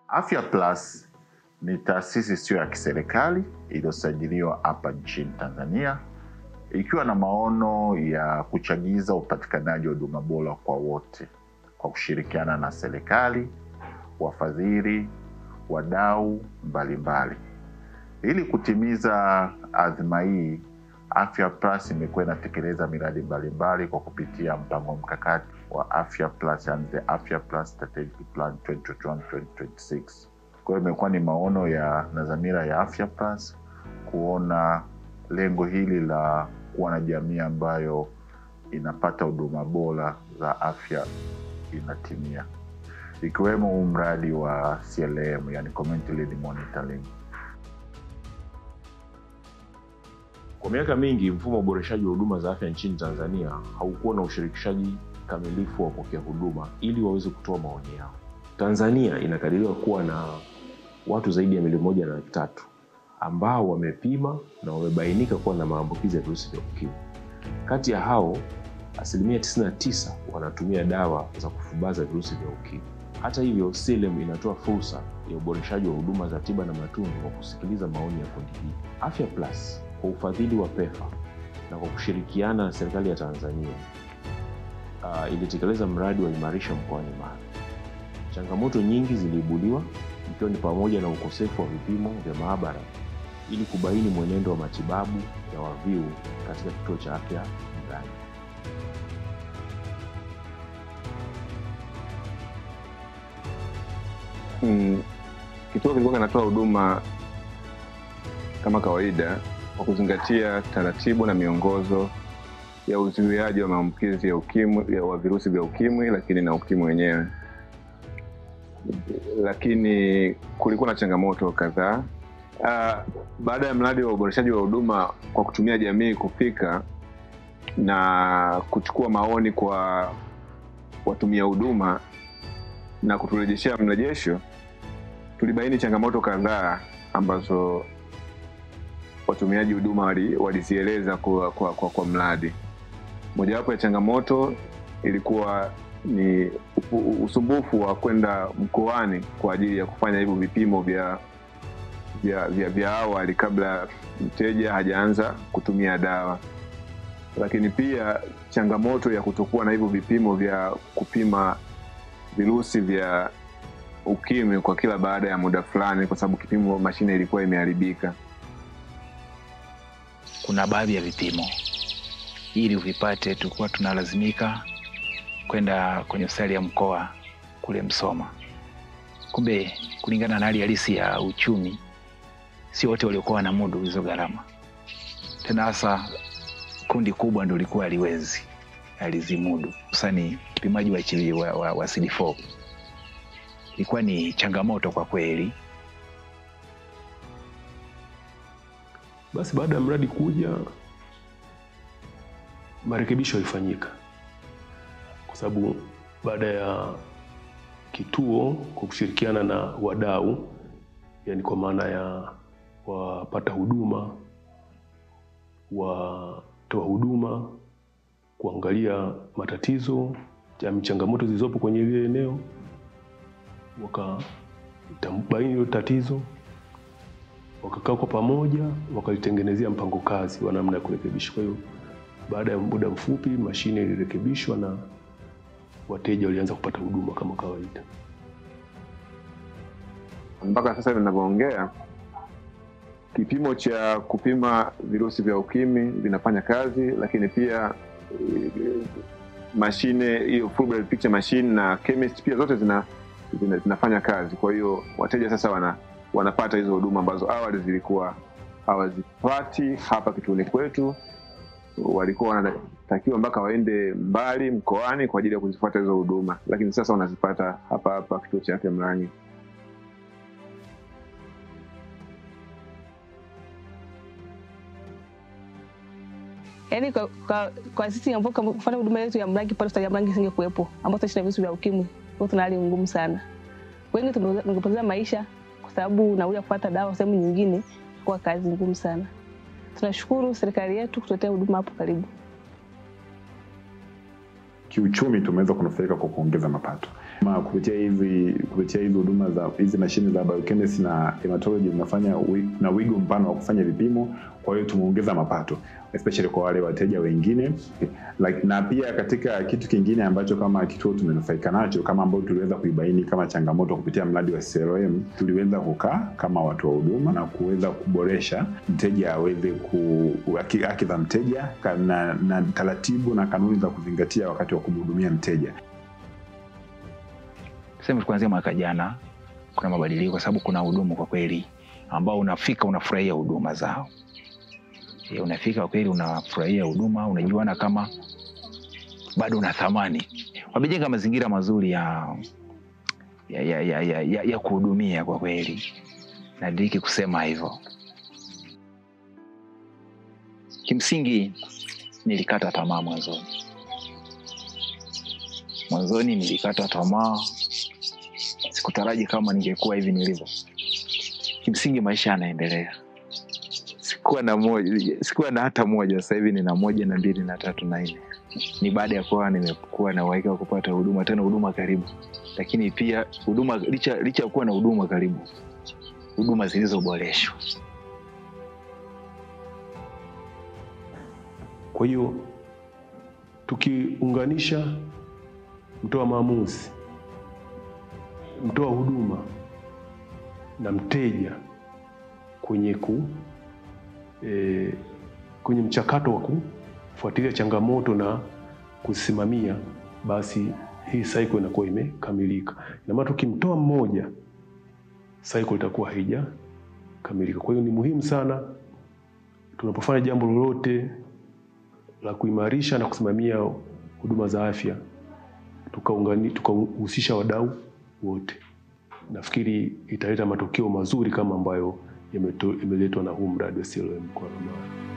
Afya Plus ni taasisi isiyo ya kiserikali iliyosajiliwa hapa nchini Tanzania ikiwa na maono ya kuchagiza upatikanaji wa huduma bora kwa wote kwa kushirikiana na serikali, wafadhili, wadau mbalimbali. Ili kutimiza adhima hii, Afya Plus imekuwa inatekeleza miradi mbalimbali kwa kupitia mpango mkakati wa Afya Plus, yani the Afya Plus Strategic Plan 2021-2026. Kwa hiyo imekuwa ni maono ya na dhamira ya Afya Plus kuona lengo hili la kuwa na jamii ambayo inapata huduma bora za afya inatimia, ikiwemo huu mradi wa CLM, yani Community Lead Monitoring. Kwa miaka mingi mfumo wa uboreshaji wa huduma za afya nchini Tanzania haukuwa na ushirikishaji kamilifu wa wapokea huduma ili waweze kutoa maoni yao. Tanzania inakadiriwa kuwa na watu zaidi ya milioni moja na laki tatu ambao wamepima na wamebainika kuwa na maambukizi ya virusi vya ukimwi. Kati ya hao asilimia 99 wanatumia dawa za kufubaza virusi vya ukimwi. Hata hivyo, CLM inatoa fursa ya uboreshaji wa huduma za tiba na matunzo kwa kusikiliza maoni ya kundi hili. Afya Plus kwa ufadhili wa PEPFAR na kwa kushirikiana na serikali ya Tanzania uh, ilitekeleza mradi wa imarisha mkoani Mara. Changamoto nyingi ziliibuliwa ikiwa ni pamoja na ukosefu wa vipimo vya maabara ili kubaini mwenendo wa matibabu ya waviu katika kituo cha afya Mrani. Mm, kituo kilikuwa kinatoa huduma kama kawaida kwa kuzingatia taratibu na miongozo ya uzuiaji wa maambukizi ya ukimwi ya wa virusi vya ukimwi, lakini na ukimwi wenyewe. Lakini kulikuwa na changamoto kadhaa. Uh, baada ya mradi wa uboreshaji wa huduma kwa kutumia jamii kufika na kuchukua maoni kwa watumia huduma na kuturejeshea mrejesho, tulibaini changamoto kadhaa ambazo watumiaji huduma wali- walizieleza kwa, kwa, kwa, kwa mradi. Mojawapo ya changamoto ilikuwa ni u- usumbufu wa kwenda mkoani kwa ajili ya kufanya hivyo vipimo vya vya, vya, vya awali kabla mteja hajaanza kutumia dawa, lakini pia changamoto ya kutokuwa na hivyo vipimo vya kupima virusi vya ukimwi kwa kila baada ya muda fulani, kwa sababu kipimo mashine ilikuwa imeharibika. kuna baadhi ya vipimo ili uvipate tulikuwa tunalazimika kwenda kwenye hospitali ya mkoa kule Msoma. Kumbe kulingana na hali halisi ya uchumi, sio wote waliokuwa wanamudu hizo gharama, tena hasa kundi kubwa ndo likuwa aliwezi alizimudu, hususani upimaji wa, HIV wa, wa, wa CD4 ilikuwa ni changamoto kwa kweli. Basi baada ya mradi kuja, marekebisho yalifanyika, kwa sababu baada ya kituo kwa kushirikiana na wadau, yani kwa maana ya wapata huduma, watoa huduma, kuangalia matatizo ya changamoto zilizopo kwenye ile eneo, wakabaini hilo tatizo wakakaa kwa pamoja wakalitengenezea mpango kazi wa namna ya kurekebisha. Kwa hiyo baada ya muda mfupi mashine ilirekebishwa na wateja walianza kupata huduma kama kawaida. Mpaka sasa ninavyoongea, kipimo cha kupima virusi vya ukimwi vinafanya kazi, lakini pia eh, mashine hiyo full blood picture machine na chemist pia zote zina, zina, zinafanya kazi. Kwa hiyo wateja sasa wana, wanapata hizo huduma ambazo awali zilikuwa hawazipati hapa kituoni kwetu. Walikuwa wanatakiwa mpaka waende mbali mkoani kwa ajili ya kuzifuata hizo huduma, lakini sasa wanazipata hapa hapa kituo cha afya Mrangi. Yaani kwa, kwa, kwa sisi ambao kama kufanya huduma yetu ya Mrangi pale hospitali ya Mrangi isingekuwepo, ambao tunaishi na virusi vya ukimwi, kwa tuna hali ngumu sana. Wengi tumepoteza tungepoteza maisha kwa sababu nauli ya kupata dawa sehemu nyingine kwa kazi ngumu sana. Tunashukuru serikali yetu kutuletea huduma hapo karibu. kiuchumi tumeweza kunufaika kwa kuongeza mapato Ma, kupitia hizi kupitia hizi huduma za hizi mashine za biochemistry na hematology zinafanya wi- na wigo mpana wa kufanya vipimo kwa hiyo tumeongeza mapato especially kwa wale wateja wengine like, na pia katika kitu kingine ambacho kama kituo tumenufaika nacho kama ambao tuliweza kuibaini kama changamoto kupitia mradi wa CRM tuliweza kukaa kama watu wa huduma na kuweza kuboresha mteja aweze ku haki haki za mteja ka- na, na taratibu na kanuni za kuzingatia wakati wa kumhudumia mteja tuseme kuanzia mwaka jana kuna mabadiliko kwa sababu kuna hudumu kwa kweli ambao unafika unafurahia huduma zao e, unafika kwa kweli unafurahia huduma unajiona kama bado una thamani wamejenga mazingira mazuri ya ya, ya, ya, ya, ya, ya kuhudumia kwa kweli nadiriki kusema hivyo kimsingi nilikata tamaa mwanzoni mwanzoni nilikata tamaa sikutaraji kama ningekuwa hivi nilivyo kimsingi maisha yanaendelea sikuwa na moja sikuwa na hata moja sasa hivi nina moja na mbili na tatu na nne ni baada ya kuwa nimekuwa na uhakika wa kupata huduma tena huduma karibu lakini pia huduma licha licha ya kuwa na huduma karibu huduma zilizoboreshwa Kwa hiyo tukiunganisha mtoa maamuzi, mtoa huduma na mteja kwenye ku e, kwenye mchakato wa kufuatilia changamoto na kusimamia, basi hii cycle inakuwa imekamilika. Ina maana tukimtoa mmoja, cycle itakuwa haijakamilika. Kwa hiyo ni muhimu sana tunapofanya jambo lolote la kuimarisha na kusimamia huduma za afya tukaungani- tukahusisha wadau wote. Nafikiri italeta matokeo mazuri kama ambayo yameto- yameletwa na huu mradi wa CLM kwa Mara.